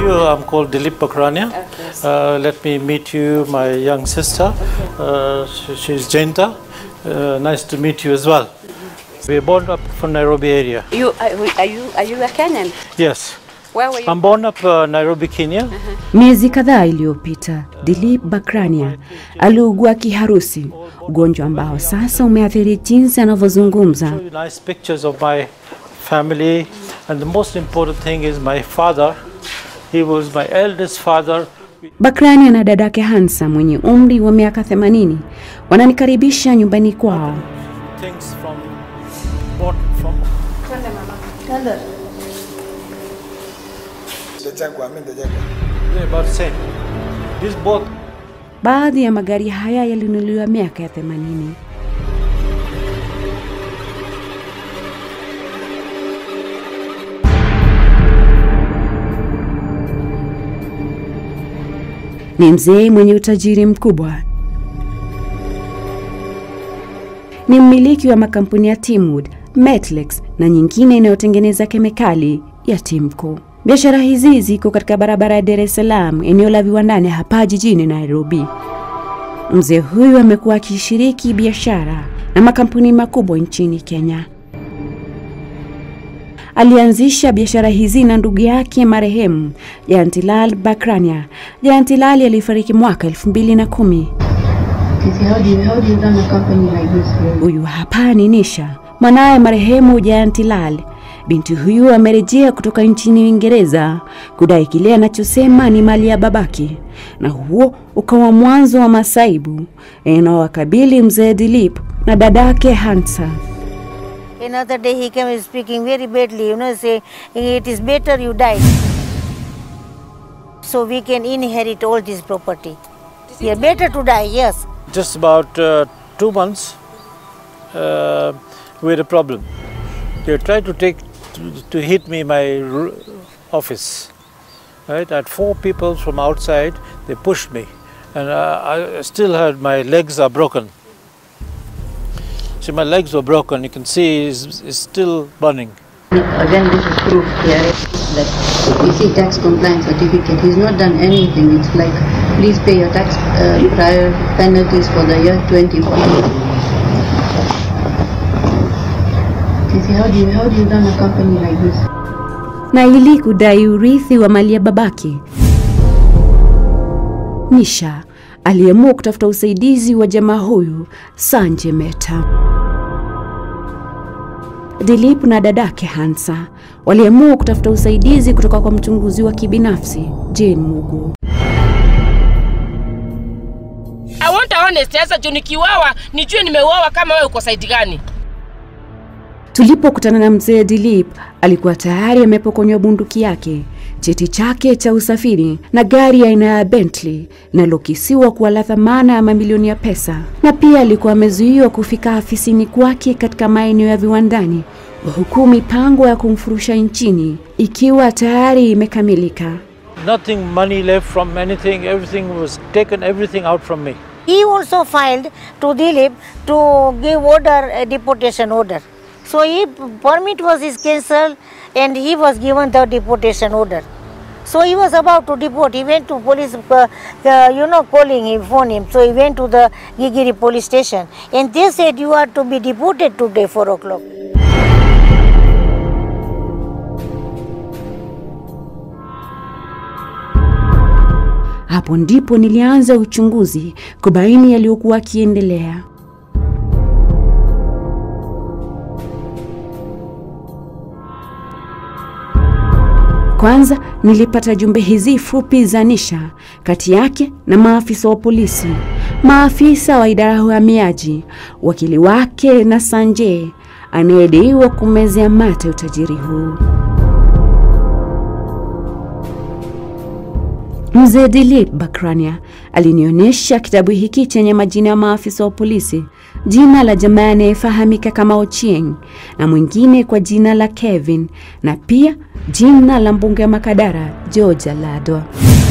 you. I'm called Dilip Bakrania. Uh, let me meet you, my young sister. Uh, she- she's Jenta. Uh, nice to meet you as well. We were born up from Nairobi area. You are, are you are you a Kenyan? Yes. Where were you? I'm born up uh, Nairobi, Kenya. Miezi kadhaa iliyopita, Dilip Bakrania aliugua kiharusi, ugonjwa ambao sasa umeathiri jinsi anavyozungumza. Show you nice pictures of my family, and the most important thing is my father. He was my eldest father. Bakrania na dadake Hansa mwenye umri wa miaka 80 wananikaribisha nyumbani kwao. Things from bought from Ndachagua, mimi ndachagua. they're about the same. These both Baadhi ya magari haya yalinunuliwa miaka ya 80. Ni mzee mwenye utajiri mkubwa. Ni mmiliki wa makampuni ya Timwood, Metlex na nyingine inayotengeneza kemikali ya Timco. Biashara hizi ziko katika barabara ya Dar es Salaam, eneo la viwandani hapa jijini Nairobi. Mzee huyu amekuwa akishiriki biashara na makampuni makubwa nchini Kenya. Alianzisha biashara hizi na ndugu yake marehemu Jayantilal Bakrania. Jayantilal alifariki mwaka elfu mbili na kumi. Titi, how do you how do you run a company like this? Huyu hapa ni Nisha, mwanaye marehemu Jayantilal. Binti huyu amerejea kutoka nchini Uingereza kudai kile anachosema ni mali ya babake, na huo ukawa mwanzo wa masaibu yanayowakabili mzee Dilip na dadake Hansa. Another day he came speaking very badly, you know, say it is better you die. So we can inherit all this property. Yeah, better to die, yes. just about uh, two months, uh, we had a problem. They tried to take to, to hit me my r- office. Right, I had four people from outside. They pushed me, and uh, I still had my legs are broken. See, my legs were broken. You can see it's, it's still burning. Again, this is proof here that you see tax compliance certificate. He's not done anything. It's like, please pay your tax uh, prior penalties for the year 2014. Titi, how do you how do you run a company like this? na ili kudai urithi wa mali ya babake. Nisha aliamua kutafuta usaidizi wa jamaa huyu Sanjay Mehta. Dilip na dadake Hansa waliamua kutafuta usaidizi kutoka kwa mchunguzi wa kibinafsi Jane Mugu. I want honest sasa juu nikiuawa nijue nimeuawa kama wewe uko saidi gani Tulipokutana na mzee Dilip, alikuwa tayari amepokonywa bunduki yake, cheti chake cha usafiri na gari aina ya Bentley linalokisiwa kuwa la thamana ya mamilioni ya pesa, na pia alikuwa amezuiwa kufika afisini kwake katika maeneo ya viwandani, huku mipango ya kumfurusha nchini ikiwa tayari imekamilika. Nothing money left from anything. Everything was taken. Everything out from me. He also filed to Dilip to give order, a deportation order. So he permit was his cancelled and he was given the deportation order. So he was about to deport. He went to police, uh, uh, you know, calling him, phone him. So he went to the Gigiri police station and they said you are to be deported today 4 o'clock. Hapo ndipo nilianza uchunguzi kubaini yaliyokuwa akiendelea. Kwanza nilipata jumbe hizi fupi za Nisha kati yake na maafisa wa polisi, maafisa wa idara ya uhamiaji, wakili wake na Sanjay anayedaiwa kumezea mate utajiri huu. Mzee Dilip Bakrania alinionyesha kitabu hiki chenye majina ya maafisa wa polisi, jina la jamaa anayefahamika kama Ochieng na mwingine kwa jina la Kevin na pia jina la mbunge wa Makadara George Aladwa.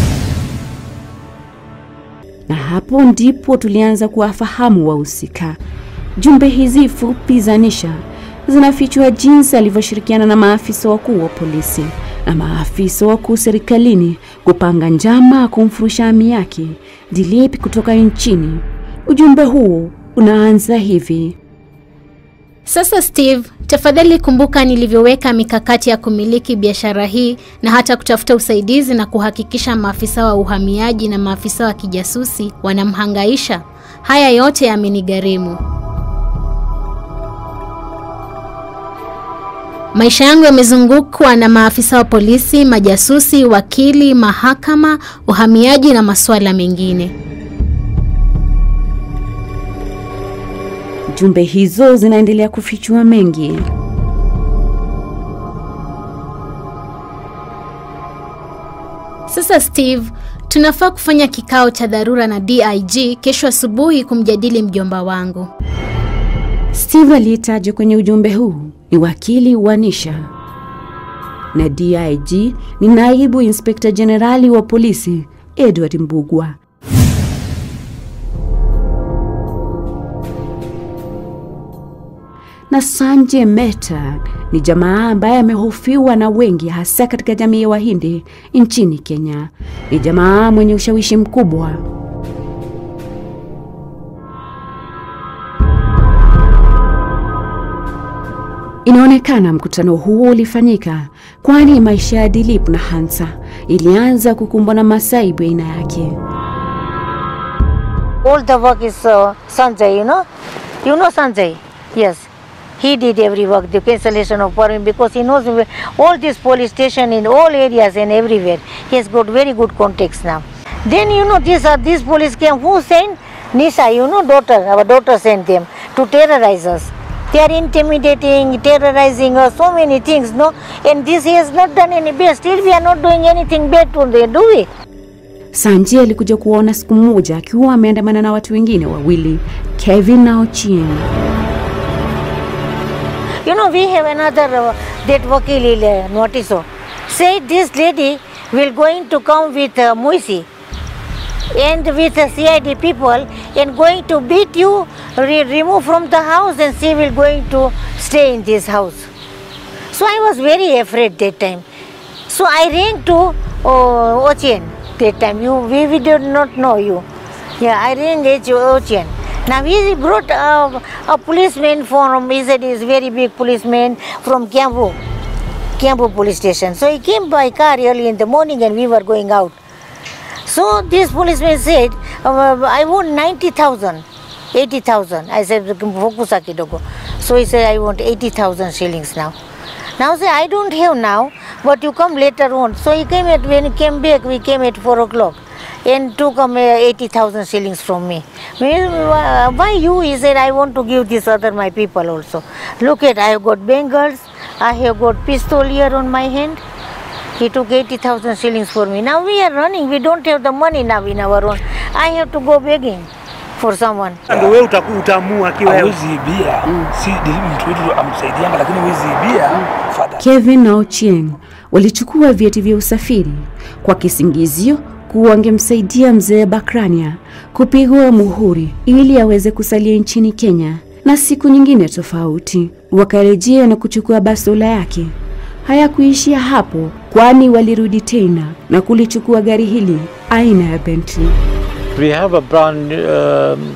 Na hapo ndipo tulianza kuwafahamu wahusika. Jumbe hizi fupi za Nisha zinafichua jinsi alivyoshirikiana na maafisa wakuu wa polisi na maafisa wakuu serikalini kupanga njama kumfurusha ami yake Dilip kutoka nchini. Ujumbe huu unaanza hivi: Sasa Steve, tafadhali kumbuka nilivyoweka mikakati ya kumiliki biashara hii na hata kutafuta usaidizi na kuhakikisha maafisa wa uhamiaji na maafisa wa kijasusi wanamhangaisha. Haya yote yamenigharimu. Maisha yangu yamezungukwa na maafisa wa polisi, majasusi, wakili, mahakama, uhamiaji na masuala mengine. Jumbe hizo zinaendelea kufichua mengi. Sasa Steve, tunafaa kufanya kikao cha dharura na DIG kesho asubuhi kumjadili mjomba wangu. Steve aliyetajwa kwenye ujumbe huu ni wakili wa Nisha na DIG ni naibu inspekta jenerali wa polisi Edward Mbugwa. na Sanjay Mehta ni jamaa ambaye amehofiwa na wengi hasa katika jamii ya Wahindi nchini Kenya. Ni jamaa mwenye ushawishi mkubwa. Inaonekana mkutano huo ulifanyika kwani maisha ya Dilip na Hansa ilianza kukumbwa na masaibu ya aina yake. All the work is uh, Sanjay, you know. You know Sanjay? Yes. He did every work, the cancellation of permit, because he knows where- all this police station in all areas and everywhere. He has got very good contacts now. Then you know these are these police came. Who sent? Nisha, you know, daughter. Our daughter sent them to terrorize us. They are intimidating, terrorizing us, so many things, no. And this he has not done any bad. Still, we are not doing anything bad to them, do we? Sanjay alikuja kuona siku moja akiwa ameandamana na watu wengine wawili, Kevin na Ochieng. You know, we have another uh, that Vakil uh, notice. oh. Say this lady will going to come with uh, Muisi and with the CID people and going to beat you, re- remove from the house and she will going to stay in this house. So I was very afraid that time. So I ran to uh, Ochen that time. You, we, we did not know you. Yeah, I ran to Ochen. Now he brought uh, a policeman from, he said he's very big policeman from Kiambu, Kiambu police station. So he came by car early in the morning and we were going out. So this policeman said, uh, I want 90,000, 80,000. I said, "Fokusa kidogo." So he said, I want 80,000 shillings now. Now say, I don't have now, but you come later on. So he came at, when he came back, we came at 4 o'clock and took um, uh, 80,000 shillings from me. Well, uh, why you? He said, I want to give this other my people also. Look at, I have got bangles, I have got pistol here on my hand. He took 80,000 shillings for me. Now we are running, we don't have the money now in our own. I have to go begging for someone. Ndio wewe utaku- utaamua kiwewe. hawezi ibia si Dilip mtu wetu amsaidianga lakini hawezi ibia fadha Kevin na Ochieng walichukua vyeti vya usafiri kwa kisingizio kuwa wangemsaidia mzee Bakrania kupigwa muhuri ili aweze kusalia nchini Kenya, na siku nyingine tofauti wakarejea na kuchukua bastola yake. Hayakuishia hapo, kwani walirudi tena na kulichukua gari hili aina ya Bentley. We have a brand um,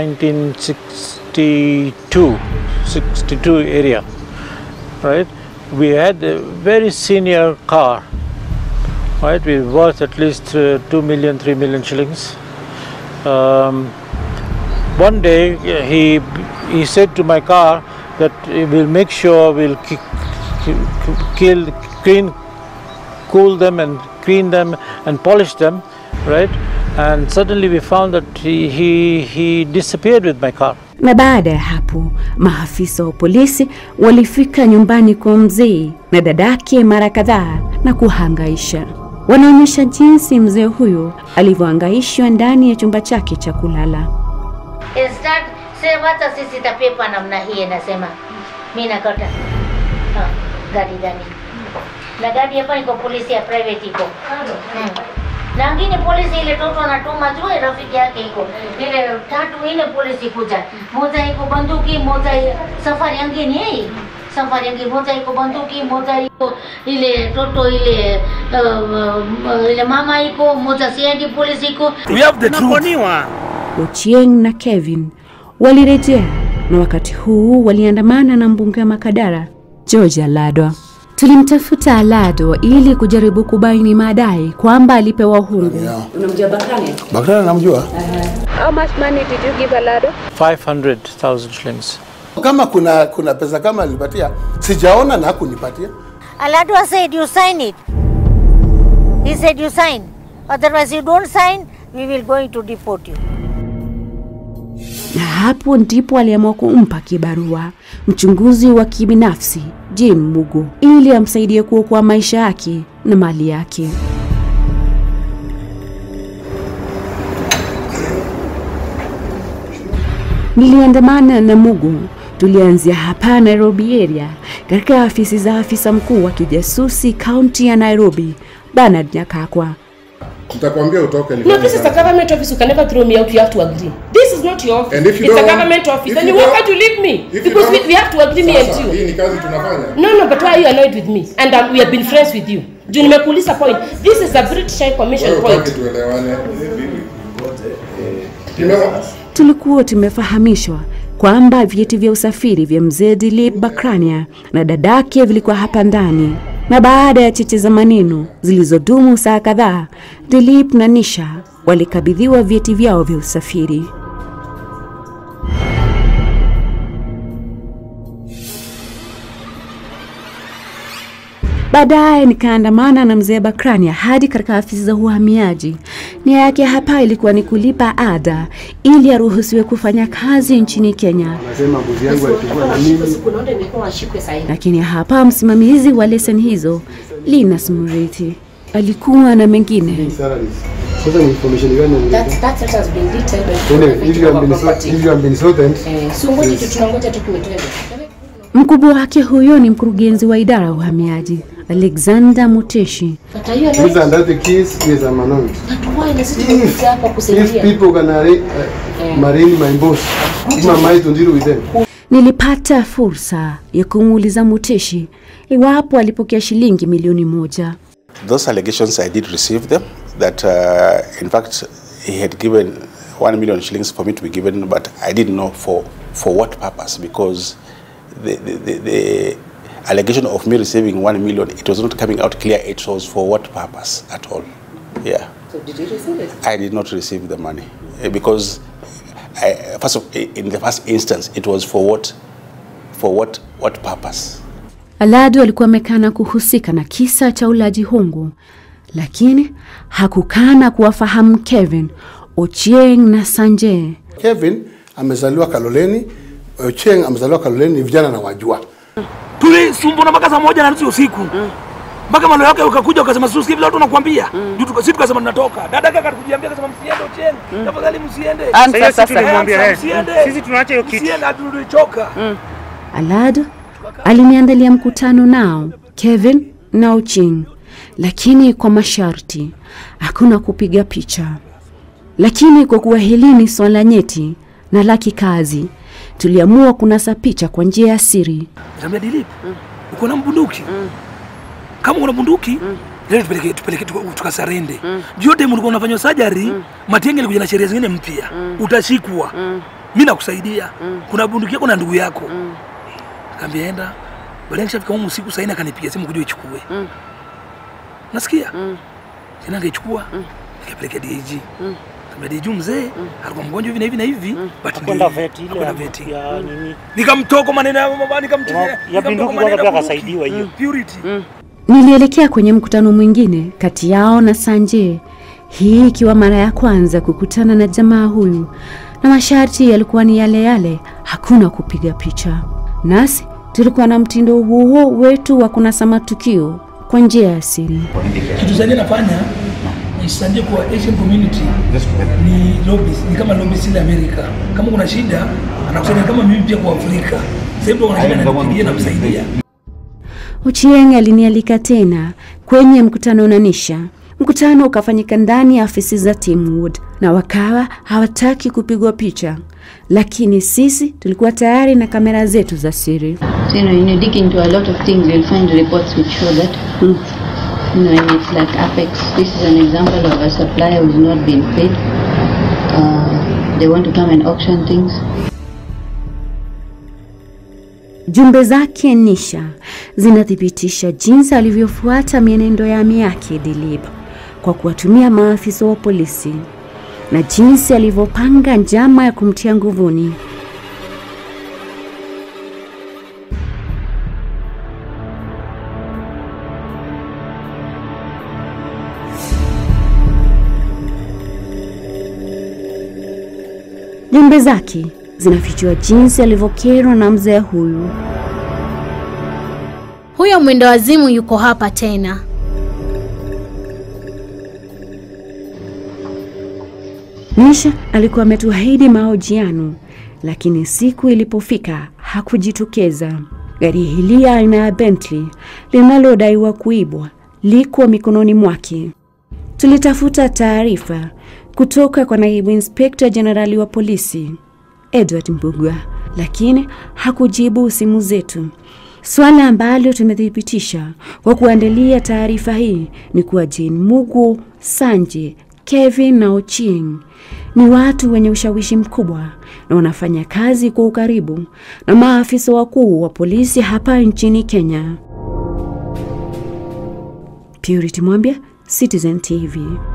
1962 62 area, right? We had a very senior car, right? We worth at least uh, 2 million, 3 million shillings. Um, one day uh, he he said to my car that he will make sure we'll ki- ki- kill, clean, cool them and clean them and polish them, right? And suddenly we found that he, he, he disappeared with my car. Na baada ya hapo maafisa wa polisi walifika nyumbani kwa mzee na dadake mara kadhaa na kuhangaisha. Wanaonyesha jinsi mzee huyo alivyohangaishwa ndani ya chumba chake cha kulala. Start sema hata sisi tapepa namna hii nasema mimi nakata ha, gari gani na gari hapa iko polisi ya private iko hmm. na ngine polisi ile toto anatuma tu rafiki yake iko ile tatu ile polisi kuja moja iko banduki moja i- safari angine hii safari yangu moja iko bunduki, moja iko ile toto ile uh, ile mama iko, moja siendi polisi iko. We have the truth. Nakoniwa. Ochieng na Kevin walirejea na wakati huu waliandamana na mbunge wa Makadara George Aladwa. Tulimtafuta Aladwa ili kujaribu kubaini madai kwamba alipewa hungu. Unamjua Bakane? Bakari namjua. How much money did you give Alado? 500,000 shillings. Kama kuna kuna pesa kama alipatia, sijaona na hakunipatia. Aladwa said you sign it. He said you sign. Otherwise you don't sign, we will going to deport you. Na hapo ndipo aliamua kumpa kibarua mchunguzi wa kibinafsi Jane Mugo ili amsaidie kuokoa maisha yake na mali yake. Niliandamana na Mugo. Tulianzia hapa Nairobi area katika afisi za afisa mkuu wa kijasusi kaunti ya Nairobi, Bernard Nyakakwa. Nitakwambia utoke No, this is a government office. You can never throw me out. You have to agree. This is not your office. And if you it's a don't want- government office. if Then you you why don't- can't you leave me? if you Because we, don't- we have to agree me and Sasa, you. hii ni kazi tunafanya. No, no, but why are you annoyed with me? And um, we have been friends with you. Juu nimekuuliza point. This is a British High Commission Wewe point. utaki tuelewane. Kimeza? Tulikuwa tumefahamishwa kwamba vyeti vya usafiri vya mzee Dilip Bakrania na dadake vilikuwa hapa ndani, na baada ya cheche za maneno zilizodumu saa kadhaa, Dilip na Nisha walikabidhiwa vyeti vyao vya usafiri. Baadaye nikaandamana na mzee Bakrania hadi katika afisi za uhamiaji. Nia yake hapa ilikuwa ni kulipa ada ili aruhusiwe kufanya kazi nchini Kenya, Nasema mbuzi yangu alipigwa na mimi. Kunaona imekuwa washikwe sahihi. lakini hapa msimamizi wa leseni hizo Linus Murithi alikuwa na mengine. Salaries. Sasa ni information gani That, unataka? that letter has been detailed by Tone, if you have been so- property. if you have been so then Eh, so ngoja tu tunangoja tu kumetenda. Mkubwa wake huyo ni mkurugenzi wa idara ya uhamiaji Alexander Muteshi. But are you these annoyed? are the keys, yes I'm annoyed. But why na sisi tumekuja hapa If kusaidia? people can arra- uh, marry my boss, who am I to deal with them? Nilipata fursa ya kumuuliza Muteshi iwapo alipokea shilingi milioni moja. Those allegations, I did receive them. That, uh, in fact, he had given one million shillings for me to be given, but I didn't know for, for what purpose because the, the, the, the allegation of me receiving one million, it was not coming out clear. It was for what purpose at all. Yeah. So did you receive it? I did not receive the money eh, because, I, first of, in the first instance, it was for what, for what, what purpose? Alado alikuwa amekana kuhusika na kisa cha ulaji hongo, lakini hakukana kuwafahamu Kevin, Ochieng na Sanjay. Kevin amezaliwa Kaloleni, Ochieng amezaliwa Kaloleni, ni vijana na wajua. tulisumbuna mpaka saa moja na nusu usiku mpaka malo yake ukakuja ukasema suski vile watu wanakuambia juu tuka- sisi tukasema tunatoka dada yake akakujiambia akasema msiende Ochieng tafadhali msiende Sasa hiyo Sasa sisi tulimwambia, sasa eh, msiende sisi tunaacha hiyo kitu. msiende hatu tulichoka Alado aliniandalia mkutano nao Kevin na Ochieng, lakini kwa masharti, hakuna kupiga picha. Lakini kwa kuwa hili ni swala nyeti na la kikazi, tuliamua kunasa picha kwa njia ya siri. Nikamwambia Dilip, uko na bunduki? Kama una bunduki, leo tupeleke tupeleke tuka- tukasarende. Juu time ulikuwa unafanya surgery, Matiang'i alikuja na sheria zingine mpya. Utashikwa. Mimi nakusaidia. Kuna bunduki yako na ndugu yako. Nikamwambia enda. Baadaye nishafika huko usiku saa nne akanipigia simu kuja ichukue. Nasikia? Tena angeichukua. Nikapeleka DG. Nikamwambia DG mzee, alikuwa mgonjwa hivi na hivi na hivi. But Hakwenda ndio- vet ile hakwenda ya- vet. ya nini. Nikamtoko maneno ya mama nikamtumia. Ya nikamtoko bunduki maneno kwanza ya pia bunduki. akasaidiwa hiyo. Purity. Nilielekea kwenye mkutano mwingine kati yao na Sanjay, hii ikiwa mara ya kwanza kukutana na jamaa huyu, na masharti yalikuwa ni yale yale, hakuna kupiga picha. Nasi tulikuwa na mtindo huo wetu wa kunasa matukio kwa njia ya siri. kitu zaidi nafanya isanje kwa Asian community ni lobbies, ni kama lobbies ile Amerika. Kama kuna shida anakusaidia kama mimi pia kwa Afrika. Sasa kuna shida ananipigia na kusaidia. Ochieng alinialika tena kwenye mkutano na Nisha. Mkutano ukafanyika ndani ya afisi za Teamwood na wakawa hawataki kupigwa picha, lakini sisi tulikuwa tayari na kamera zetu za siri. So, you know, when you dig into a lot of things, you'll find reports which show that, you know, and it's like Apex. This is an example of a supplier who's not been paid. Uh, they want to come and auction things. Jumbe zake Nisha zinathibitisha jinsi alivyofuata mienendo ya ami yake Dilip kwa kuwatumia maafisa wa polisi na jinsi alivyopanga njama ya kumtia nguvuni. Jumbe zake zinafichua jinsi alivyokerwa na mzee huyu. Huyo mwendo wazimu yuko hapa tena. Nisha alikuwa ametuahidi mahojiano, lakini siku ilipofika hakujitokeza. Gari hili aina ya Bentley linalodaiwa kuibwa liko mikononi mwake. Tulitafuta taarifa kutoka kwa naibu inspekta jenerali wa polisi Edward Mbugua, lakini hakujibu simu zetu. Swala ambalo tumethibitisha kwa kuandalia taarifa hii ni kuwa Jane Mugu, Sanje, Kevin na Ochieng ni watu wenye ushawishi mkubwa na wanafanya kazi kwa ukaribu na maafisa wakuu wa polisi hapa nchini Kenya. Purity Mwambia, Citizen TV.